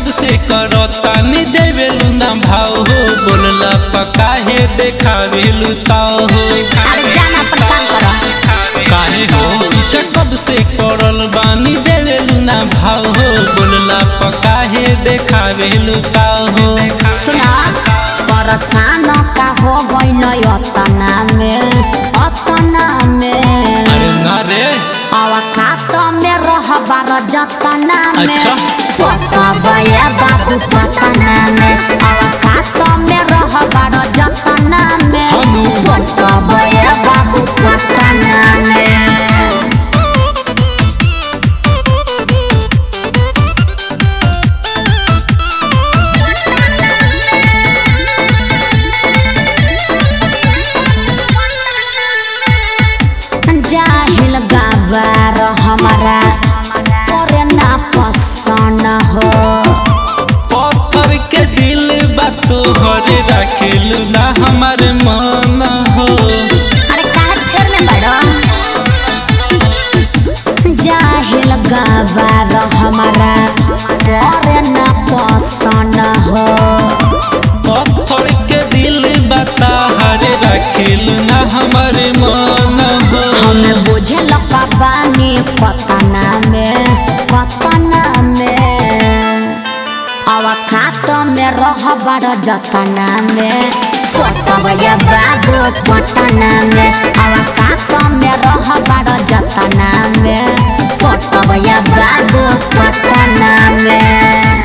से करो तानी देवेलू ना भाव हो बोलला पकाहे देखावेलू ताव हो अरे जाना अपन काम करो काहे हो पीछे कब से करल बानी देवेलू ना भाव हो बोलला पकाहे देखावेलू ताव हो सुना परेशान का हो गइल अतना में अतना में अरे ना रे अवकात में रह बार जतना में अच्छा। पटबया बाबू पटना में अवकात में रह बार जतना में हनु। पटबया बाबू पटना में जाहिल गवार हमारा करे ना पसंद हो पत्थर के दिल बा तोहरे रखेलू ना हमारे मन हो अरे काहे फेर में बड़ो जाहिल गवार हमारा करे ना पसंद हो पत्थर के दिल बा तोहरे रखेलू ना हमारे मन हो हमें बुझे लगा बानी पतना में पतना में अवकात में रह बड़ जतना में पटबया बाबू पटना में अवकात में रह बड़ जतना में पटबया बाबू पटना में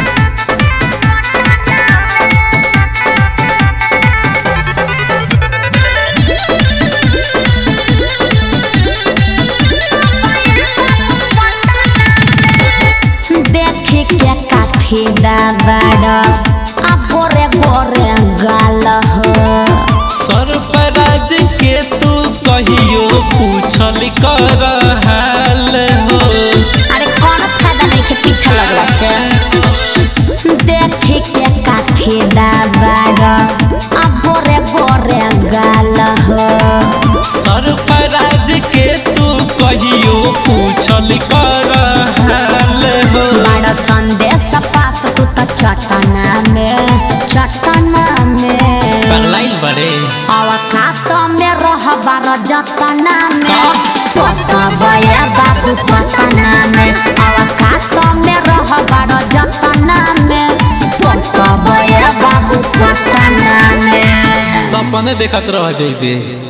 देखी के काफी दबाड़ आ गोरे गोरे गाल हो सरपराज के तू कहियो पूछल कर हाल हो अरे कौन फायदा नहीं के पीछे लगला से देखी के काफी दबाड़ आ गोरे गोरे गाल हो सरपराज के तू कहियो पूछल कर हाल हो बड़ा संदेश पास तू तो चटना में चटना में पगलाइल बड़े अवकात में रह बार जतना में का? पटबया बाबू पटना में अवकात में रह बार जतना में पटबया बाबू पटना में सपने देखत रह जइबे